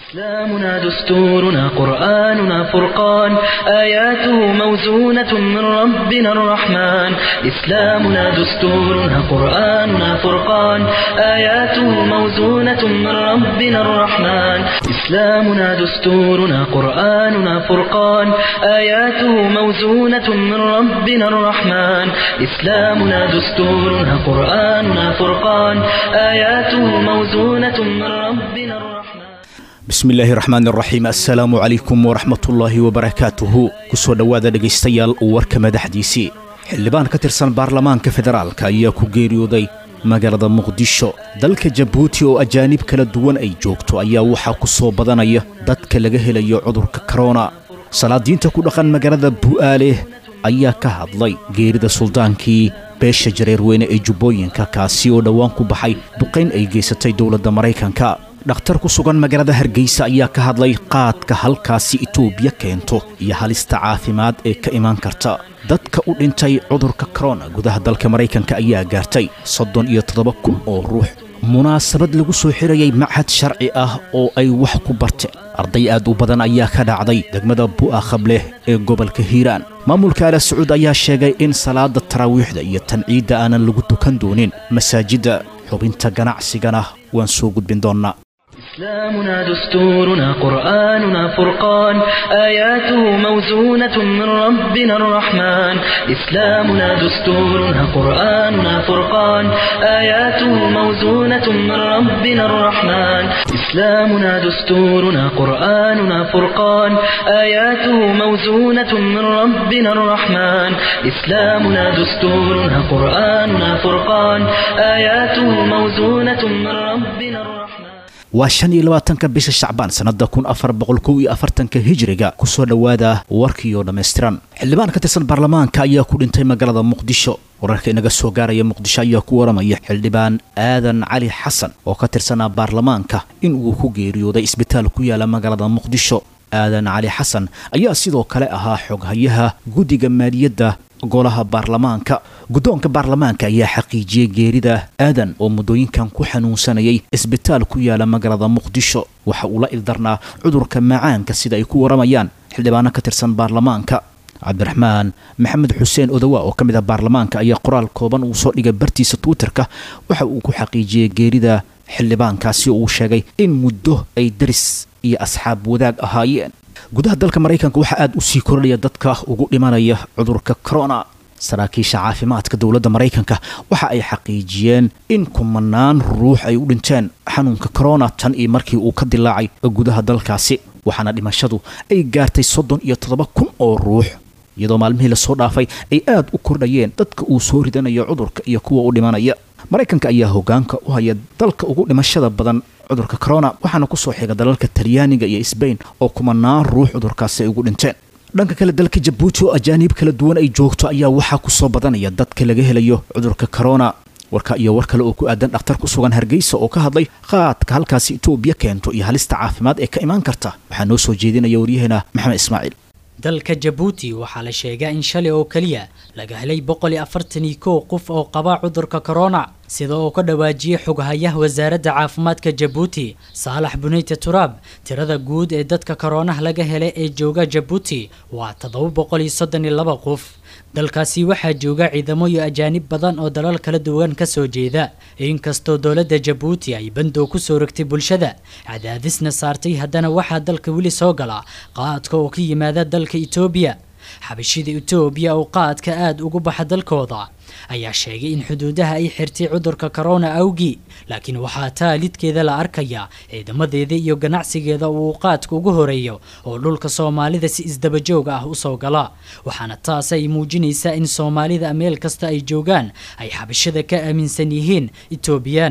إسلامنا دستورنا قرآننا فرقان آياته موزونة من ربنا الرحمن إسلامنا دستورنا قرآننا فرقان آياته موزونة من ربنا الرحمن إسلامنا دستورنا قرآننا فرقان آياته موزونة من ربنا الرحمن إسلامنا دستورنا قرآننا فرقان آياته موزونة من ربنا الرحمن bismi illaahi raxmaan raxiim assalaamu calaykum waraxmatullaahi wabarakaatuhu kusoo dhowaada dhegaystayaal warka madaxdiisii xildhibaan ka tirsan baarlamaanka federaalka ayaa ku geeriyooday magaalada muqdisho dalka jabuuti oo ajaanib kala duwan ay joogto ayaa waxaa ku soo badanaya dadka laga helayo cudurka korona salaadiinta ku dhaqan magaalada bu'aale ayaa ka hadlay geerida suldaankii beesha jareerweyne ee jubbooyinka kaasi oo dhowaan ku baxay duqayn ay geysatay dowladda maraykanka dhakhtar ku sugan magaalada hargeysa ayaa ka hadlay qaadka halkaasi itoobiya keento iyo halista caafimaad ee ka imaan karta dadka u dhintay cudurka korona gudaha dalka maraykanka ayaa gaartay soddon iyo toddoba kun oo ruux munaasabad lagu soo xirayay machad sharci ah oo ay wax ku barteen arday aad u badan ayaa ka dhacday degmada bu'a khableh ee gobolka hiiraan maamulka ala sacuud ayaa sheegay in salaada taraawiixda iyo tanciidda aanan lagu dukan doonin masaajidda xubinta ganacsigana waan soo gudbin doonnaa إسلامنا دستورنا قرآننا فرقان آياته موزونة من ربنا الرحمن إسلامنا دستورنا قرآننا فرقان آياته موزونة من ربنا الرحمن إسلامنا دستورنا قرآننا فرقان آياته موزونة من ربنا الرحمن إسلامنا دستورنا قرآننا فرقان آياته موزونة من ربنا الرحمن waa shan iyo labaatanka bisha shacbaan sannada kun afar boqol kow iyo afartanka hijiriga kusoo dhowaada warkiioo dhammaystiran xildhibaan ka tirsan baarlamaanka ayaa ku dhintay magaalada muqdisho wararka inaga soo gaaraya muqdisho ayaa ku waramaya xildhibaan aadan cali xasan oo ka tirsanaa baarlamaanka in uu ku geeriyooday isbitaal ku yaala magaalada muqdisho aadan cali xasan ayaa sidoo kale ahaa xoghayaha guddiga maaliyadda golaha baarlamaanka guddoonka baarlamaanka ayaa xaqiijiyey geerida aadan oo muddooyinkan ku xanuunsanayay isbitaal ku yaala magaalada muqdisho waxa uu la ildarnaa cudurka macaanka sida ay ku waramayaan xildhibaano ka tirsan baarlamaanka cabdiraxmaan maxamed xuseen odawa oo ka mid ah baarlamaanka ayaa qoraal kooban uu soo dhigay bartiisa twitterka waxa uu ku xaqiijiyey geerida xildhibaankaasi oo uu sheegay in muddo ay daris iyo asxaab wadaag ahaayeen gudaha dalka maraykanka waxaa aada u sii kordhaya dadka ugu dhimanaya cudurka corona saraakiisha caafimaadka dowladda maraykanka waxa ay xaqiijiyeen in kumanaan ruux ay u dhinteen xanuunka corona tan iyo markii uu ka dilaacay gudaha dalkaasi waxaana dhimashadu ay gaartay soddon iyo toddoba kun oo ruux iyadoo maalmihii lasoo dhaafay ay aada u kordhayeen dadka uu soo ridanayo cudurka iyo kuwa u dhimanaya maraykanka ayaa hogaanka u haya dalka ugu dhimashada badan cudurka corona waxaana kusoo xiga dalalka talyaaniga iyo sbain oo kumanaan ruux cudurkaasi ay ugu dhinteen dhanka kale dalka jabuuti oo ajaaniib kala duwan ay joogto ayaa waxaa kusoo badanaya dadka laga helayo cudurka corona warka iyo war kale oo ku aadan dhakhtar ku sugan hargeysa oo ka hadlay qaadka halkaasi itoobiya keento iyo halista caafimaad ee ka imaan karta waxaa noo soo jeedinaya waryaheena maxamed ismaaciil dalka jabuuti waxaa la sheegaa in shalay oo keliya laga helay boqol iyo afartan iyo kow qof oo qaba cudurka corona sida uu ka dhawaajiyey xoghayaha wasaaradda caafimaadka jabuuti saalax buneyte turaab tirada guud ee dadka koronaha laga helay ee jooga jabuuti waa toddoba boqol iyo soddon iyo laba qof dalkaasi waxaa jooga ciidamo iyo ajaanib badan oo dalal kala duwan ka soo jeeda inkastoo dowladda jabuuti ay bandow ku soo rogtay bulshada cadaadisna saartay haddana waxaa dalka weli soo gala qaadka oo ka yimaada dalka itoobiya xabashida itoobiya oo qaadka aada ugu baxa dalkooda ayaa sheegay in xuduudaha ay xirtay cudurka corona awgii laakiin waxaa taa lidkeeda la arkaya ciidamadeeda iyo ganacsigeeda uu qaadka ugu horeeyo oo dhulka soomaalida si isdabajooga ah usoo gala waxaana taas ay muujinaysaa in soomaalida meel kasta ay joogaan ay xabashada ka aaminsan yihiin etoobiyaan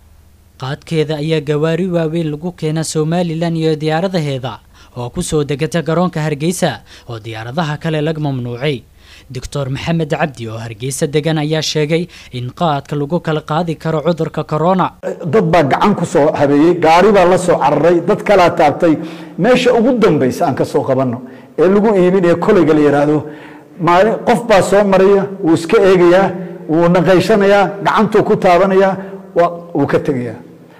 qaadkeeda ayaa gawaari waaweyn lagu keena somalilan iyo diyaaradaheeda oo kusoo degata garoonka hargeysa oo diyaaradaha kale laga mamnuucay doctor maxamed cabdi oo hargeysa degan ayaa sheegay in qaadka lagu kala qaadi karo cudurka corona dad baa gacan ku soo habeeyey gaari baa la soo cararay dad kalaa taabtay meesha ugu dambaysa aan ka soo qabanno ee lagu iibinaya kolayga la yidhaahdo maalin qof baa soo maraya wuu iska eegayaa wuu naqaysanayaa gacantuu ku taabanayaa wuu ka tegayaa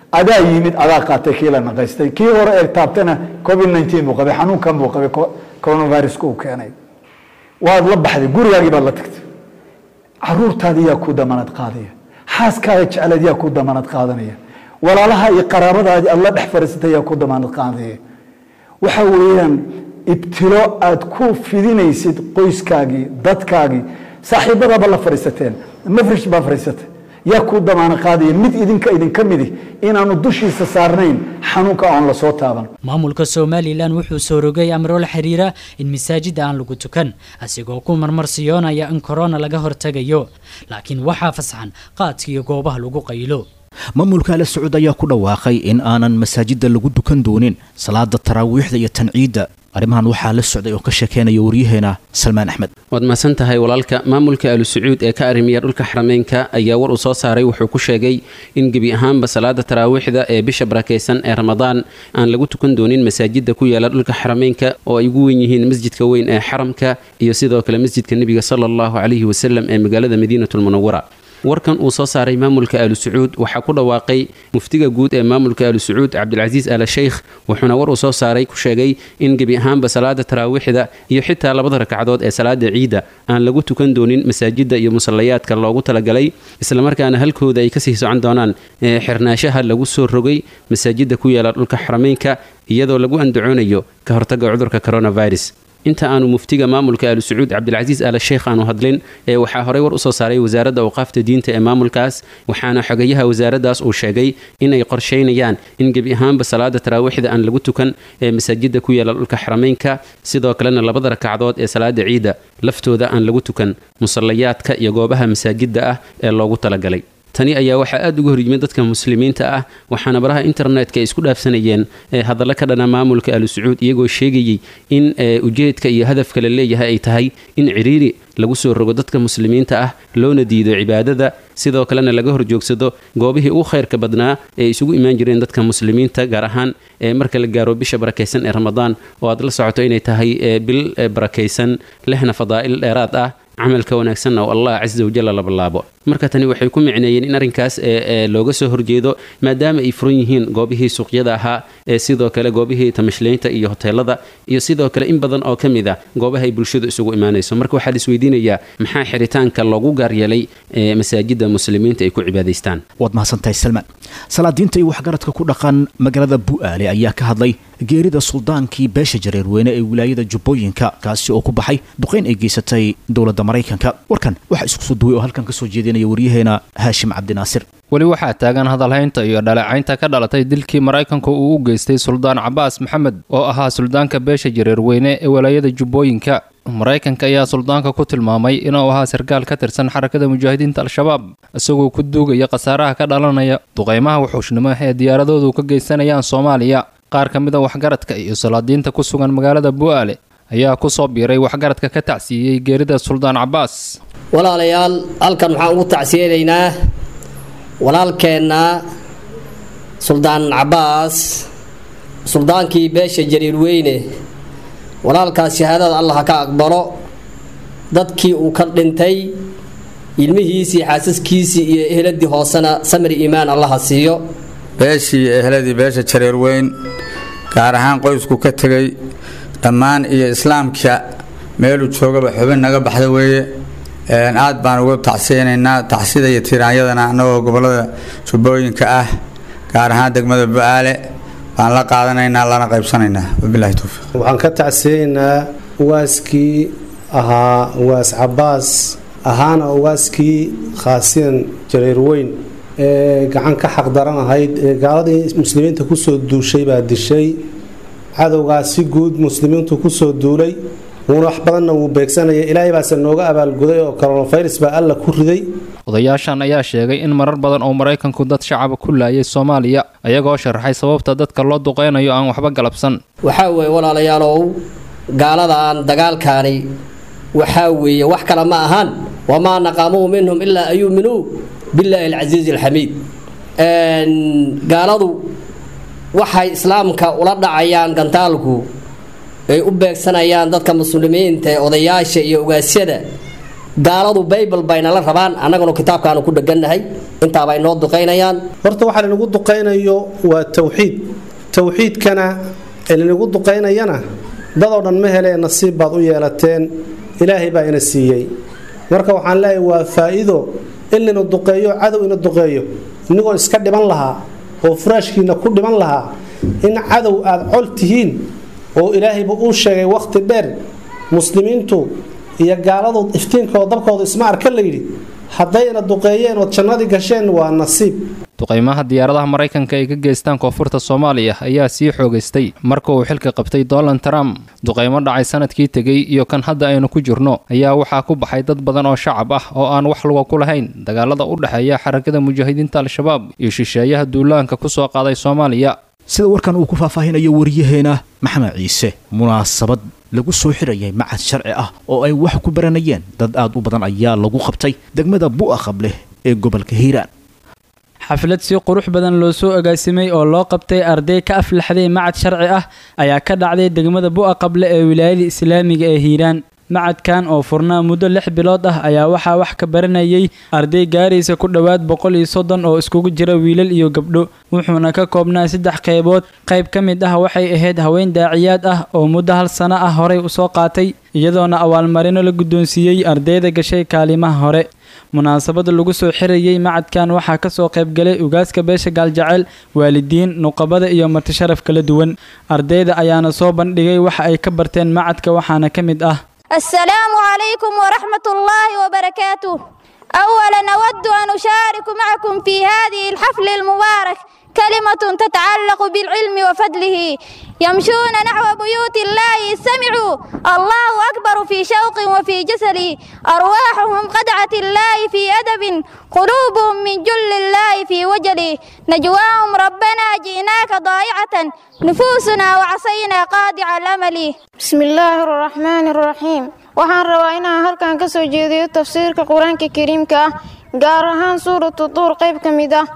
adaa yimid adaa qaatay kii la naqaystay kii hore ee taabtana covid nineteen buu qabay xanuunkan buu qabay coronaviruska uu keenay waad la baxday gurigaagii baad la tagtay caruurtaadi yaa ku damanad qaadaya xaaskaaga jecleed yaa ku damanad qaadanaya walaalaha iyo qaraabadaadi aad la dhex fadhiisatay yaa ku damanad qaadaya waxa weeyaan ibtilo aad ku fidinaysid qoyskaagii dadkaagii saaxiibadaaba la fadhiisateen mafrish baa fadhiisatay yaa ku damaano qaadaya mid idinka idinka midi inaanu dushiisa saarnayn xanuunka oon lasoo taaban maamulka somalilan wuxuu soo rogay amro la xiriira in masaajida aan lagu tukan asigoo ku marmarsiyoonaya in korona laga hortegayo laakiin waxaa fasaxan qaadka iyo goobaha lagu qaylo maamulka ala sacuud ayaa ku dhawaaqay in aanan masaajida lagu dukan doonin salaada taraawiixda iyo tanciidda arrimahan waxaa la socday oo ka sheekeynaya waryaheena salmaan axmed waad mahadsan tahay walaalka maamulka alu sacuud ee ka arrimiya dhulka xarameynka ayaa war uu soo saaray wuxuu ku sheegay in gebi ahaanba salaada taraawiixda ee bisha barakaysan ee ramadaan aan lagu tukan doonin masaajida ku yaala dhulka xarameynka oo ay ugu wen yihiin masjidka weyn ee xaramka iyo sidoo kale masjidka nebiga sala allahu calayhi wasalam ee magaalada madiinatulmunawara warkan uu soo saaray maamulka alu sacuud waxaa ku dhawaaqay muftiga guud ee maamulka alu sacuud cabdilcasiis ala sheykh wuxuuna war uu soo saaray ku sheegay in gebi ahaanba salaada taraawiixda iyo xitaa labada ragcadood ee salaada ciidda aan lagu tukan doonin masaajida iyo musallayaadka loogu talagalay islamarkaana halkooda ay kasii socon doonaan xirnaashaha lagu soo rogay masaajida ku yaala dhulka xarameynka iyadoo lagu andacoonayo ka hortaga cudurka coronavirus inta aanu muftiga maamulka alu sacuud cabdilcasiis ala sheekh aanu hadlin ee waxaa horey war usoo saaray wasaaradda awqaafta diinta ee maamulkaas waxaana xogayaha wasaaraddaas uu sheegay inay qorshaynayaan in gebi ahaanba salaada taraawiixda aan lagu tukan ee masaajida ku yaala dhulka xarameynka sidoo kalena labada rakacdood ee salaada ciidda laftooda aan lagu tukan musallayaadka iyo goobaha masaajida ah ee loogu talagalay tani ayaa waxaa aada uga horyimid dadka muslimiinta ah waxaana baraha internetka ay isku dhaafsanayeen hadallo ka dhana maamulka alu sacuud iyagoo sheegayey in ujeedka iyo hadafka la leeyahay ay tahay in ciriiri lagu soo rogo dadka muslimiinta ah loona diido cibaadada sidoo kalena laga horjoogsado goobihii ugu khayrka badnaa ee isugu imaan jireen dadka muslimiinta gaar ahaan marka la gaaro bisha barakaysan ee ramadaan oo aad la socoto inay tahay bil barakaysan lehna fadaa'il dheeraad ah camalka wanaagsanna oo allah casa wajalla la ballaabo marka tani waxay ku micneeyeen in arrinkaas looga soo horjeedo maadaama ay furan yihiin goobihii suuqyada ahaa ee sidoo kale goobihii tamashleynta iyo hoteelada iyo sidoo kale in badan oo ka mid a goobaha ay bulshadu isugu imaanayso marka waxaa la isweydiinayaa maxaa xiritaanka loogu gaaryeelay masaajida muslimiinta ay ku cibaadaystaan waad mahadsantahay salmaan salaadiinta iyo waxgaradka ku dhaqan magaalada bu'aale ayaa ka hadlay geerida suldaankii beesha jareerweyne ee wilaayada jubbooyinka kaasi oo ku baxay duqayn ay geysatay dowladda maraykanka warkan waxaa isku soo duway oo halkan ka soo jeedinaya waryaheena haashim cabdinaasir weli waxaa taagan hadalhaynta iyo dhaleecaynta ka dhalatay dilkii maraykanku uu u geystay suldaan cabaas maxamed oo ahaa suldaanka beesha jareerweyne ee walaayada jubbooyinka maraykanka ayaa suldaanka ku tilmaamay inuu ahaa sarkaal ka tirsan xarakada mujaahidiinta al-shabaab isagoo ku duugaya khasaaraha ka dhalanaya duqaymaha wuxuushnimo ee diyaaradoodu ka geysanayaan soomaaliya qaar ka mid a waxgaradka iyo salaadiinta ku sugan magaalada bu'aale ayaa ku soo biiray waxgaradka ka tacsiiyey geerida suldaan cabaas walaalayaal halkan waxaan ugu tacsiyeynaynaa walaalkeenna suldaan cabaas suldaankii beesha jariirweyne walaalkaas shahaadada allah ha ka aqbalo dadkii uu ka dhintay ilmihiisii xaasaskiisii iyo ehladii hoosena samri iimaan allaha siiyo beeshii ehladii beesha jareerweyn gaar ahaan qoysku ka tegay dhammaan iyo islaamka meeluu joogaba xubin naga baxda weeye aad baan uga tacsiyeynaynaa tacsida iyo tiraanyadana annagoo gobolada jubbooyinka ah gaar ahaan degmada bu-aale baan la qaadanaynaa lana qaybsanaynaa wabilahi towfiiq waxaan ka tacsiyeynaa ugaaskii ahaa ugaas cabaas ahaana ugaaskii khaasiyan jareerweyn ee gacan ka xaqdaran ahayd ee gaaladii muslimiinta kusoo duushay baa dishay cadowgaas si guud muslimiintu kusoo duulay wuuna wax badanna wuu beegsanaya ilaahay baase nooga abaalguday oo coronavirus baa alla ku riday odayaashan ayaa sheegay in marar badan oo maraykanku dad shacaba ku laayay soomaaliya ayagoo sharaxay sababta dadka loo duqeynayo aan waxba galabsan waxaa weeye walaalayaalow gaaladan dagaalkaani waxaa weeye wax kale ma ahaan wamaa naqaamuu minhum ilaa an yuuminuu billaahi alcasiizi alxamiid gaaladu waxay islaamka ula dhacayaan gantaalku ay u beegsanayaan dadka muslimiinta ee odayaasha iyo ogaasyada gaaladu baybal baynala rabaan annaguna kitaabkaanu ku dhegannahay intaabay noo duqaynayaan horta waxaa linagu duqaynayo waa tawxiid tawxiidkana ee linagu duqaynayana dadoo dhan ma helee nasiib baad u yeelateen ilaahay baa ina siiyey marka waxaan leeyahay waa faa'iido in lina duqeeyo cadow ina duqeeyo inigoo iska dhiban lahaa oo furaashkiina ku dhiban lahaa in cadow aad col tihiin oo ilaahayba uu sheegay wakhti dheer muslimiintu iyo gaaladu iftiinkooda dabkooda isma arka layidhi haddayna duqeeyeen ood jannadii gasheen waa nasiib duqaymaha diyaaradaha maraykanka ay ka geystaan koonfurta soomaaliya ayaa sii xoogaystay marka uu xilka qabtay donald trump duqaymo dhacay sanadkii tegey iyo kan hadda aynu ku jirno ayaa waxaa ku baxay dad badan oo shacab ah oo aan wax luga ku lahayn dagaalada u dhexeeya xarakada mujaahidiinta al-shabaab iyo shisheeyaha duulaanka ku soo qaaday soomaaliya sida warkan uu ku faahfaahinayo wariyaheena maxamed ciise munaasabad lagu soo xirayay macad sharci ah oo ay wax ku baranayeen dad aad u badan ayaa lagu qabtay degmada bu'a qableh ee gobolka hiiraan xaflad si qurux badan loo soo agaasimay oo loo qabtay arday ka aflaxday macad sharci ah ayaa ka dhacday degmada bu'a qable ee wilaayada islaamiga ee hiiraan macadkan oo furnaa muddo lix bilood ah ayaa waxaa wax ka baranayay arday gaaraysa ku dhowaad boqol iyo soddon oo iskugu jira wiilal iyo gabdho wuxuuna ka koobnaa saddex qaybood qayb ka mid ah waxay ahayd haween daaciyaad ah oo muddo hal sano ah horey usoo qaatay iyadoona abaalmarino la guddoonsiiyey ardayda gashay kaalimaha hore munaasabada lagu soo xirayay macadkan waxaa kasoo qaybgalay ugaaska beesha gaaljaceyl waalidiin nuqabada iyo martisharaf kala duwan ardayda ayaana soo bandhigay waxa ay ka barteen macadka waxaana ka mid ah السلام عليكم ورحمة الله وبركاته أولا أود أن أشارك معكم في هذه الحفل المبارك كلمة تتعلق بالعلم وفضله يمشون نحو بيوت الله سمعوا الله أكبر في شوق وفي جسل أرواحهم قدعة الله في أدب قلوبهم من جل الله في وجل نجواهم ربنا جئناك ضائعة نفوسنا وعصينا قاطع الأمل بسم الله الرحمن الرحيم waxaan rabaa inaan halkan ka soo jeediyo tafsiirka qur-aanka kariimka ah gaar ahaan suuratu duur qayb ka mid ah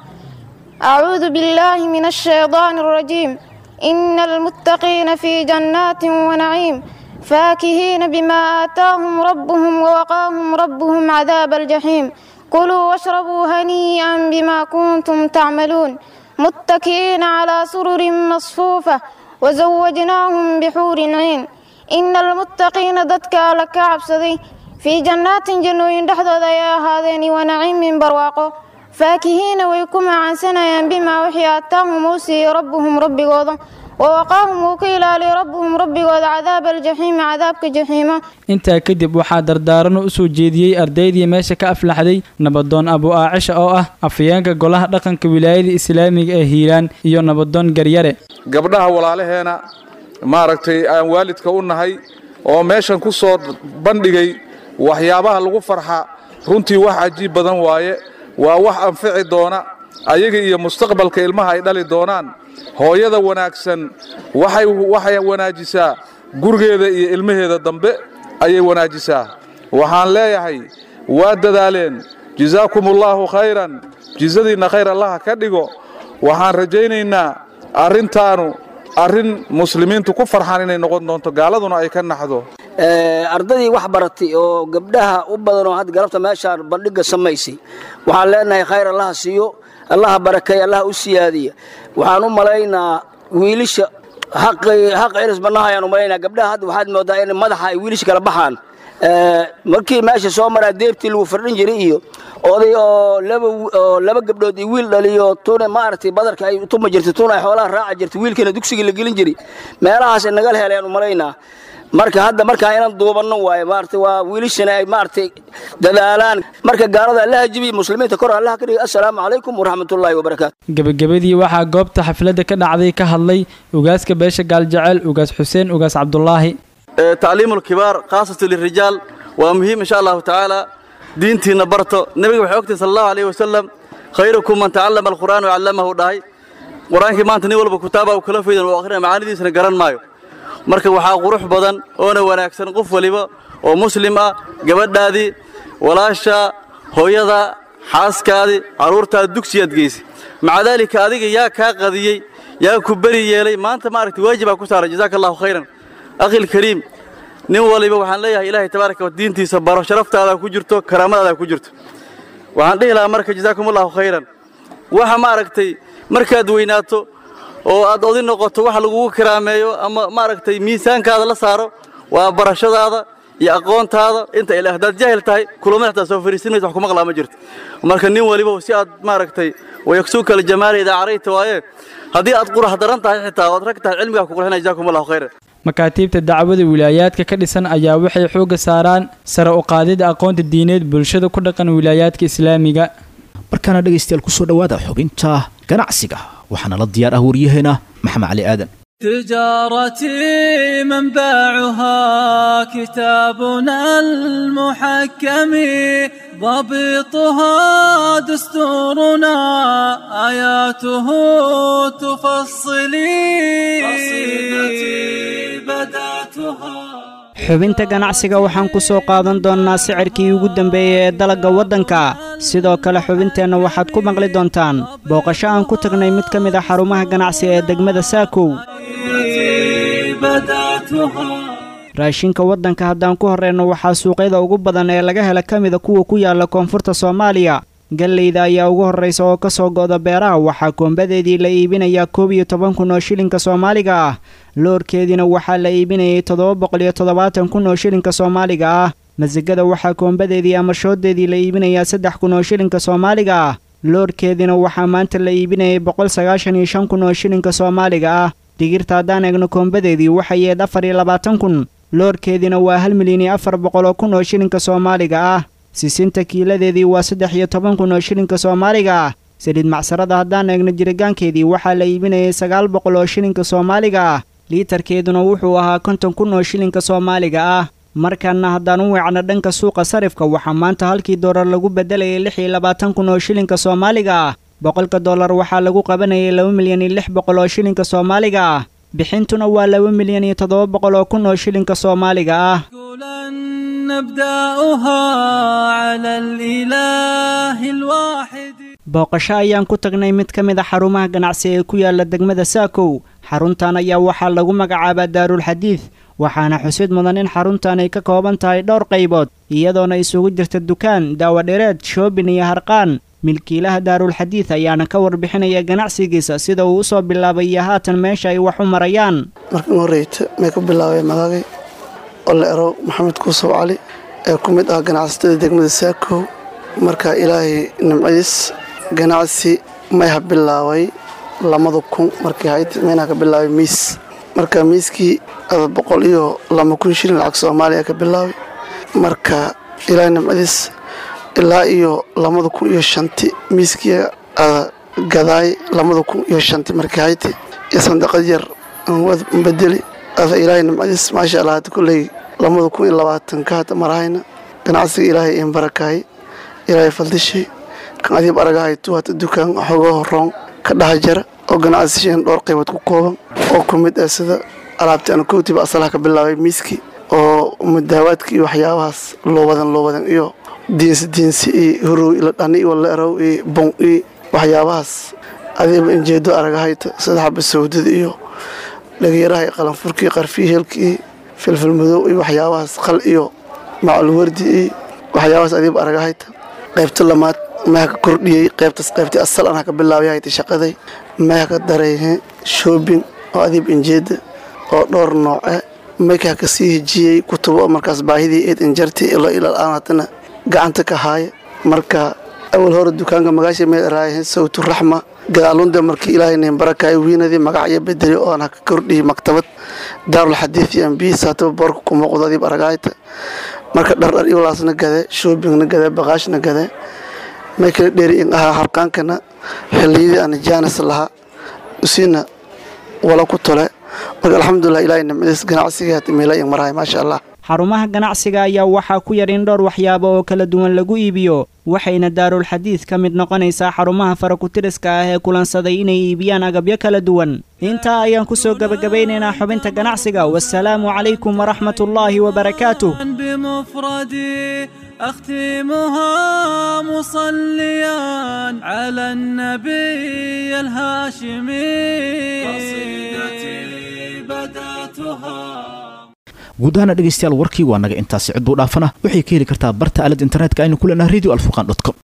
acuudu billaahi min ashaydaani alrajiim ina almuttaqiina fii jannaatin wanaciim faakihiina bimaa aataahum rabbuhum wawaqaahum rabbuhum cadaaba aljaxiim kuluu washrabuu hanii'an bimaa kuntum tacmaluun muttaki'iina calaa sururin masfuufa wazawajnaahum bixuurin ciin ina almuttaqiina dadka alla ka cabsaday fii jannaatin jannooyin dhexdooda ayay ahaadeen wanaciimin barwaaqo faakihiina way ku macaansanayaan bimaa wixii aataahum uu siiyey rabbuhum rabbigooda wawaqaahum uu ka ilaaliyay rabbuhum rabbigooda cadaaba aljaxiimi cadaabka jaxiima intaa kadib waxaa dardaarano u soo jeediyey ardaydii meesha ka aflaxday nabadoon abu aacisha oo ah afayeenka golaha dhaqanka wilaayada islaamiga ee hiiraan iyo nabadoon garyare gabdhaha walaalaheena maaragtay aan waalidka u nahay oo meeshan ku soo bandhigay waxyaabaha lagu farxa runtii wax cajiib badan waaye waa wax anfici doona ayaga iyo mustaqbalka ilmaha ay dhali doonaan hooyada wanaagsan waxay waxay wanaajisaa gurigeeda iyo ilmaheeda dambe ayay wanaajisaa waxaan leeyahay waa dadaaleen jazaakumullaahu khayran jizadiinna khayr allaha ka dhigo waxaan rajaynaynaa arrintaanu arrin muslimiintu ku farxaan inay noqon doonto gaaladuna ay ka naxdo ardadii wax baratay oo gabdhaha u badan oo hadda galabta meeshaan bandhigga samaysay waxaan leenahay khayr allaha siiyo allaha barakeeya allaha u siyaadiya waxaan u malaynaa wiilisha xaq ciris bannaha ayaan u malaynaa gabdhaha hadda waxaad moodaa in madaxa ay wiilisha kala baxaan markii meesha soo maraa deebtii lagu fardhin jiray iyo oday oo laba oo laba gabdhood iyo wiil dhaliyo tuna maaragtay badarka ay tuma jirtay tuna ay xoolaha raaca jirtay wiilkana dugsiga la gelin jiray meelahaas nagal heleen u malaynaa marka hadda markaa inaan duubanno waaye maaragtay waa wiilishana ay maaragtay dadaalaan marka gaalada allaha jibiya muslimiinta kor allaha ka dhigay assalaamu calaykum waraxmatullaahi wabarakaatu gebagabadii waxaa goobta xafladda ka dhacday ka hadlay ugaaska beesha gaaljaceyl ugaas xuseen ugaas cabdulaahi تعليم الكبار خاصة للرجال ومهم إن شاء الله تعالى دينتنا برتو نبي وحوكتي صلى الله عليه وسلم خيركم من تعلم القرآن وعلمه داي قرآن كمان تنيول بكتابة وكلا في وآخرين معاني دي سنقران مايو marka waxaa qurux badan oona wanaagsan qof waliba oo muslim ah gabadhaadii walaasha hooyada xaaskaadii carruurtaada dugsiyaad geysay maca daalika adiga yaa kaa qadiyey yaa ku beri yeelay maanta maaragtay waajibaa ku saaran jazaaka allahu khayran akhil kariim nin waliba waxaan leeyahay ilaahay tabaaraka wa diintiisa baro sharaftaada ku jirto karaamadaada ku jirto waxaan dhihi lahaa marka jazaakum allahu khayran waxa maaragtay markaad weynaato oo aad odi noqoto wax lagugu kiraameeyo ama maaragtay miisaankaada la saaro waa barashadaada iyo aqoontaada inta ila haddaad jaahil tahay kulama xataa soo fariisin maysa wax kuma qalaa ma jirto marka nin waliba si aad maaragtay wayaksuuka aljamaala idaa carayta waaye haddii aad qurax daran tahay xitaa ood rag tahay cilmigaa ku qurxinaya jazaakum allahu khayran makaatiibta dacwada wilaayaadka ka dhisan ayaa waxay xoogga saaraan sare u qaadida aqoonta diineed bulshada ku dhaqan wilaayaadka islaamiga markaana dhegaystayaal kusoo dhowaada xubinta ganacsiga waxaana la diyaar ah waryaheena maxamed cali aadan تجارتي منبعها كتابنا المحكم ضبطها دستورنا آياته تفصلي قصيدتي بدأتها xubinta ganacsiga waxaan ku soo qaadan doonnaa sicirkii ugu dambeeyey ee dalagga waddanka sidoo kale xubinteenna waxaad ku maqli doontaan booqasho aan ku tagnay mid ka mid a xarumaha ganacsi ee degmada saakow raashinka waddanka haddaan ku horreenno waxaa suuqyada ugu badan ee laga hela ka mida kuwa ku yaalla koonfurta soomaaliya gallayda ayaa ugu horraysa oo ka soo go'da beeraha waxaa koombadeedii la iibinayaa koob iyo toban kun oo shilinka soomaaliga ah loorkeediina waxaa la iibinayay toddoba boqol iyo toddobaatan kun oo shilinka soomaaliga ah masigada waxaa koombadeedii ama shooddeedii la iibinayaa saddex kun oo shilinka soomaaliga ah loorkeediina waxaa maanta la iibinayay boqol sagaashan iyo shan kun oo shilinka soomaaliga ah digirta haddaan eegno koombadeedii waxay yeed afar iyo labaatan kun loorkeediina waa hal milyan iyo afar boqol oo kun oo shilinka soomaaliga ah sisinta kiiladeedii waa saddex iyo toban kun oo shilinka soomaaliga ah saliid macsarada haddaan eegno jiritaankeedii waxaa la iibinayay sagaal boqol oo shilinka soomaaliga ah liitarkeeduna wuxuu ahaa konton kun oo shilinka soomaaliga ah markaana haddaan u weecno dhanka suuqa sarifka waxaa maanta halkii doolar lagu beddelayay lix iyo labaatan kun oo shilinka soomaaliga ah boqolka dollar waxaa lagu qabanayay laba milyan iyo lix boqol oo shilinka soomaaliga ah bixintuna waa laba milyan iyo toddoba boqol oo kun oo shilinka soomaaliga ah نبدأها على الإله الواحد booqasho ayaan ku tagnay mid ka mid a xarumaha ganacsi ee ku yaala degmada saakow xaruntan ayaa waxaa lagu magacaabaa daarulxadiid waxaana xusid mudan in xaruntan ay ka kooban tahay dhowr qaybood iyadoona isugu jirta dukaan daawadhereed shoobin iyo harqaan milkiilaha daarulxadiid ayaana ka warbixinaya ganacsigiisa sida uu usoo bilaabay iyo haatan meesha ay wax u marayaan markan horeyta may ku bilaabay magaagay ole erow maxamed kuusow cali ee ku mid ah ganacsatada degmada saakow marka ilaahay nimcadiis ganacsi mayha bilaabay lamada kun markii hayd maynaa ka bilaabay miis marka miiskii ada boqol iyo lama kun shilin lacag soomaaliya ka bilaabay marka ilaahay nimcadiis ilaa iyo lamada kun iyo shanti miiskii ada gadaay lamada kun iyo shanti markii hayd iyo sandaqad yar aan bedeli ada ilaahay nimcadiis maasha allah hadda kolley lamada kun iyo labaatanka hadda marahayna ganacsiga ilaahay iin barakaay ilaahay faldishay kan adiib aragahaytu hata dukaan xoogaa horoon ka dhaha jara oo ganacsisheen dhowr qaybood ku kooban oo ku mid ah sida alaabtii aan kowtiba asalaha ka bilaabay miiskii oo mudaawaadka iyo waxyaabahaas loo wadan loo wadan iyo diinsi diinsi iyo horow ila dhani iyo leerow iyo bon iyo waxyaabahaas adiiba injeedo aragahayta sida xaba sawdada iyo dhageyaraha iyo qalanfurka iyo qarfiyi heelka iyo filfil madow iyo waxyaabahaas qal iyo macalwardi iyo waxyaabahaas adiiba aragahayta qaybta lamaad meha ka kordhiyey qaybtaas qaybtii asal anha ka bilaabay hayta shaqaday meha ka daray shoobing oo adiib injeeda oo dhowr nooce maykaa ka sii hejiyey kutubo markaas baahidii eed injarti ilo ilaa haddana gacanta ka haaya marka awal hore dukaanka magaasha meel raayeen sawtu raxma gadaalunde markii ilaahay nin barakaay wiinadii magac iyo bedeli oo aan ka kordhiyey maktabad daarul xadiid iyo ambiis hataba boorka ku muuqdo adiib aragaayta marka dhardhar iwalaasna gade shoobingna gade baqaashna gade may kala dheeri in ahaa harqaankana xilliyadii aan jaanis lahaa usiina wala ku tole marka alxamdulilah ilaahay nimcadiis ganacsiga hata meela in marahay maasha allah xarumaha ganacsiga ayaa waxaa ku yar in dhowr waxyaabo oo kala duwan lagu iibiyo waxayna daarulxadiid ka mid noqonaysaa xarumaha farakutiriska ah ee kulansaday inay iibiyaan agabyo kala duwan intaa ayaan ku soo gebagabaynaynaa xubinta ganacsiga wasalaamu calaykum waraxmatullaahi wabarakaatuh بمفردي أختمها مصليا على النبي الهاشمي قصيدتي بدأتها guud ahaana dhegaystayaal warkii waa naga intaasi cidduu dhaafana waxay ka heli kartaa barta aalad internetka aynu ku leenahay radio alfurqan com